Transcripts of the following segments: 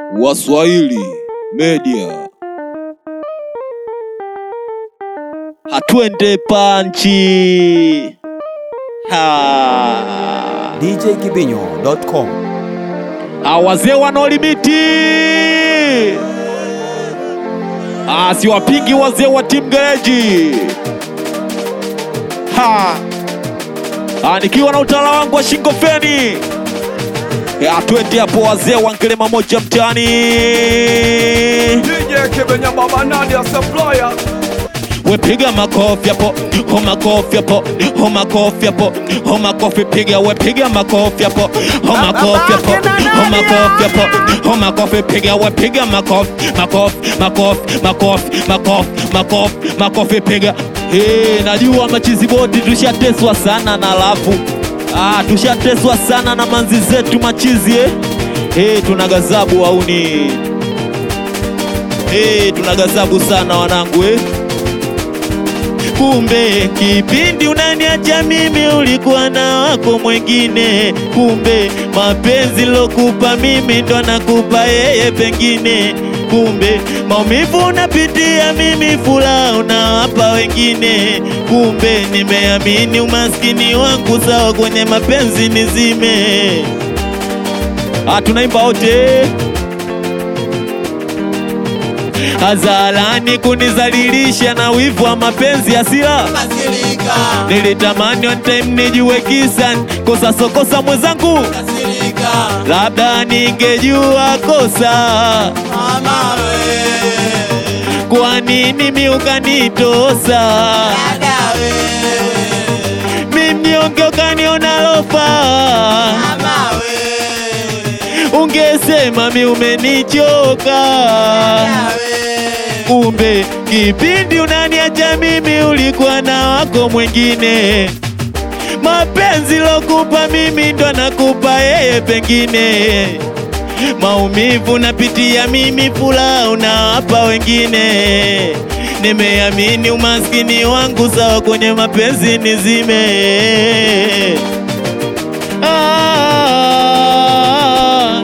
Waswahili Media. Hatwende panchi. Ha. djkibinyo.com Ah, wazee wana limiti. Ah, siwapingi wazee wa timu gereji. Ha. Ah, nikiwa na utawala wangu wa shingo feni. Ah, twende hapo wazee wa ngelema moja mtaani. DJ Kibenya Baba Nadia Supplier wepiga makofi hapo, ho makofi hapo, ho makofi hapo, ho makofi piga, wepiga makofi hapo, ho makofi hapo, ho makofi hapo, ho makofi piga, wepiga makofi, makofi, makofi, makofi, makofi, makofi, makofi piga. Hey, najua machizi boti tushateswa sana na lafu ah, tushateswa sana na manzi zetu machizi eh. Hey, tuna gazabu auni hey, tuna gazabu sana wanangu eh. Kumbe kipindi unaniacha mimi ulikuwa na wako mwengine. Kumbe mapenzi lokupa mimi ndo nakupa yeye pengine. Kumbe maumivu unapitia mimi, furaha unawapa wengine. Kumbe nimeamini umaskini wangu, sawa kwenye mapenzi nizime. Ah, tunaimba wote hadharani kunizalilisha na wivu wa mapenzi hasira Kasirika, nilitamani on time nijue kisa kosa sokosa mwenzangu kasirika, labda ningejua kosa mama we, kwa nini mi ukanitosa dada we, mi mnyonge ukaniona lofa mama we, ungesema mi umenichoka dada we, kumbe kipindi unaniacha mimi ulikuwa na wako mwingine. Mapenzi lokupa mimi ndo nakupa yeye pengine. Maumivu napitia mimi, furaha unawapa wengine. Nimeamini umaskini wangu, sawa kwenye mapenzi nizime. Ah,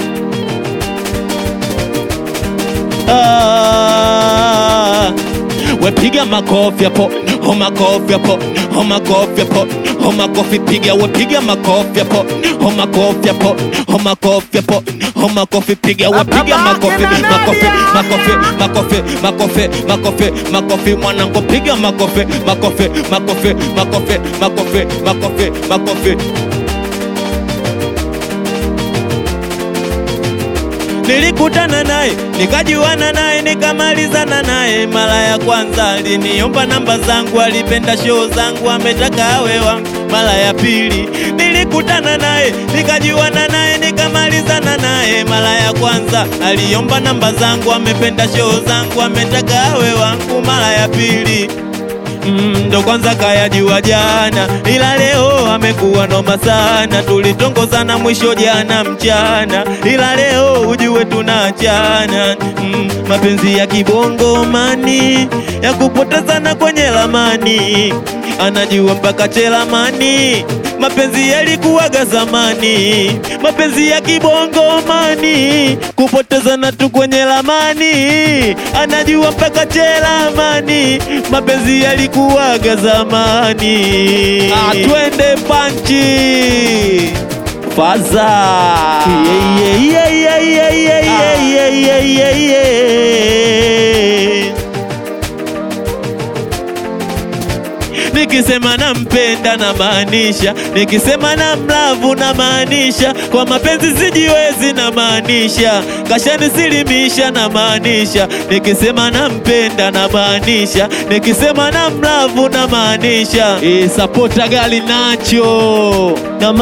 Ah, wepiga makofi hapo, ho makofi hapo, ho makofi hapo, ho makofi piga, wepiga makofi hapo, ho makofi hapo, ho makofi hapo, ho makofi piga, wepiga makofi, makofi, makofi, makofi, makofi, makofi, makofi, mwanangu piga makofi, makofi, makofi, makofi, makofi, makofi, makofi. Nilikutana naye nikajuana naye nikamalizana naye mara ya kwanza, aliniomba namba zangu, alipenda show zangu, ametaka awe wangu. Mara ya pili nilikutana naye nikajuana naye nikamalizana naye mara ya kwanza, aliomba namba zangu, amependa show zangu, ametaka awe wangu. Mara ya pili Mm, ndo kwanza kayajua jana, ila leo amekuwa noma sana. Tulitongozana mwisho jana mchana, ila leo ujue tunaachana. Mm, mapenzi ya kibongo mani ya kupotezana kwenye lamani, anajua mpaka chelamani. Mapenzi yalikuwaga zamani, mapenzi ya kibongo mani, kupotezana tu kwenye lamani, anajua mpaka chelamani. Mapenzi yalikuwaga zamani. Atwende panchi faza yeah, yeah, yeah, yeah, yeah, yeah, yeah, yeah, yeah, yeah. Nikisema nampenda na maanisha, nikisema na mlavu na maanisha, kwa mapenzi sijiwezi na maanisha, kashanisilimisha na maanisha, nikisema nampenda na maanisha, nikisema na mlavu na maanisha, e, sapota gali nacho na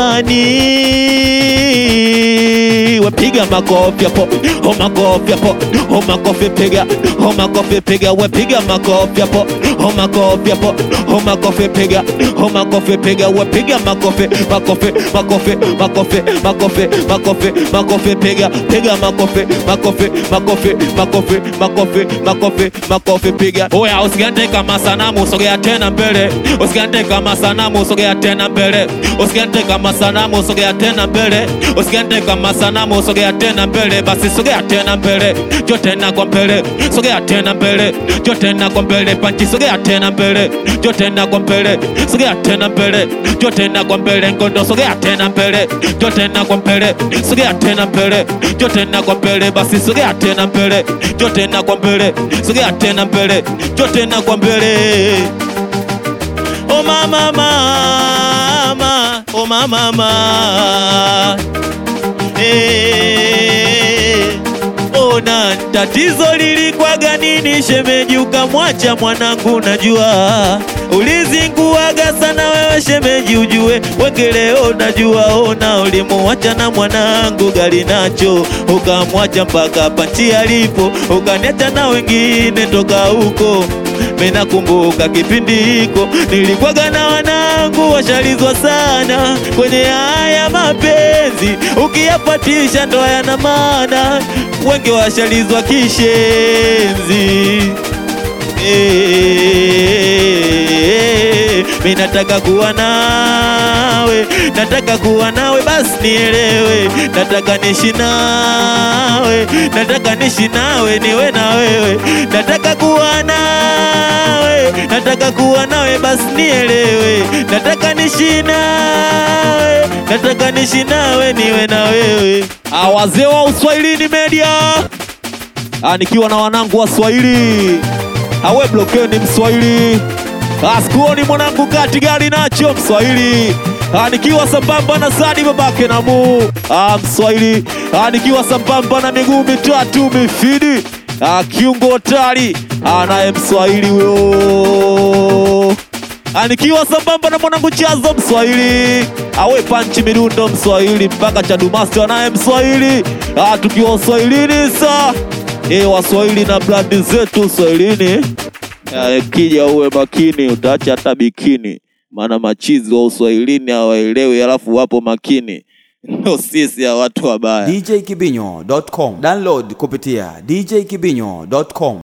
mani wepiga makofi hapo, ho makofi hapo, ho makofi piga, ho makofi piga, wepiga makofi hapo, ho makofi hapo, ho makofi piga, ho makofi piga, wepiga makofi, makofi, makofi, makofi, makofi, makofi, makofi piga, piga makofi, makofi, makofi, makofi, makofi, makofi, makofi piga. Oya, usigande kama sanamu, sogea tena mbele, usigande kama sanamu, sogea tena mbele, usigande kama sanamu, sogea tena mbele, usigande kama sanamu sanamu sogea tena mbele basi sogea tena mbele jo tena kwa mbele sogea tena mbele jo tena kwa mbele panchi sogea tena mbele jo tena kwa mbele sogea tena mbele jo tena kwa mbele ngondo sogea tena mbele jo tena kwa mbele sogea tena mbele jo tena kwa mbele basi sogea tena mbele jo tena kwa mbele sogea tena mbele jo tena kwa mbele Oh mama mama, oh mama mama. Eh, ona tatizo lilikwaga nini shemeji ukamwacha mwanangu najua ulizinguaga sana wewe shemeji ujue wenge leo najua ona ulimuacha na mwanangu gari nacho ukamwacha mpaka panchi alipo ukaniacha na wengine toka huko Minakumbuka kipindi hiko nilikwaga na wanangu washalizwa sana kwenye haya mapenzi, ukiyapatisha ndo yana maana, wengi washalizwa kishenzi. Eh, mi nataka kuwa nawe, nataka kuwa nawe, basi nielewe, nataka nishi nawe, nataka nishi nawe, niwe na wewe, nataka kuwa nawe, nataka kuwa nawe, basi nielewe, nataka nishi nawe, nataka nishi nawe, niwe na wewe. Ah, wazee wa Uswahilini Media, ah, nikiwa na wanangu wa Swahili awe blokeni Mswahili, asikuoni mwanangu kati gari nacho Mswahili, Ah, nikiwa sambamba na Sadi babake na Mu ah, Mswahili, Ah, nikiwa sambamba na miguu mitatu mifidi ah, kiungo tari naye Mswahili huyo Ah, nikiwa sambamba na mwanangu Chazo Mswahili, awe panchi midundo Mswahili mpaka Chadumasta naye Mswahili, Ah, tukiwa Uswahilini sa e, Waswahili na brandi zetu Uswahilini. Ah, Kija uwe makini, utaacha hata bikini, maana machizi wa Uswahilini hawaelewi, alafu wapo makini ndo sisi ya watu wabaya. djkibinyo.com download kupitia djkibinyo.com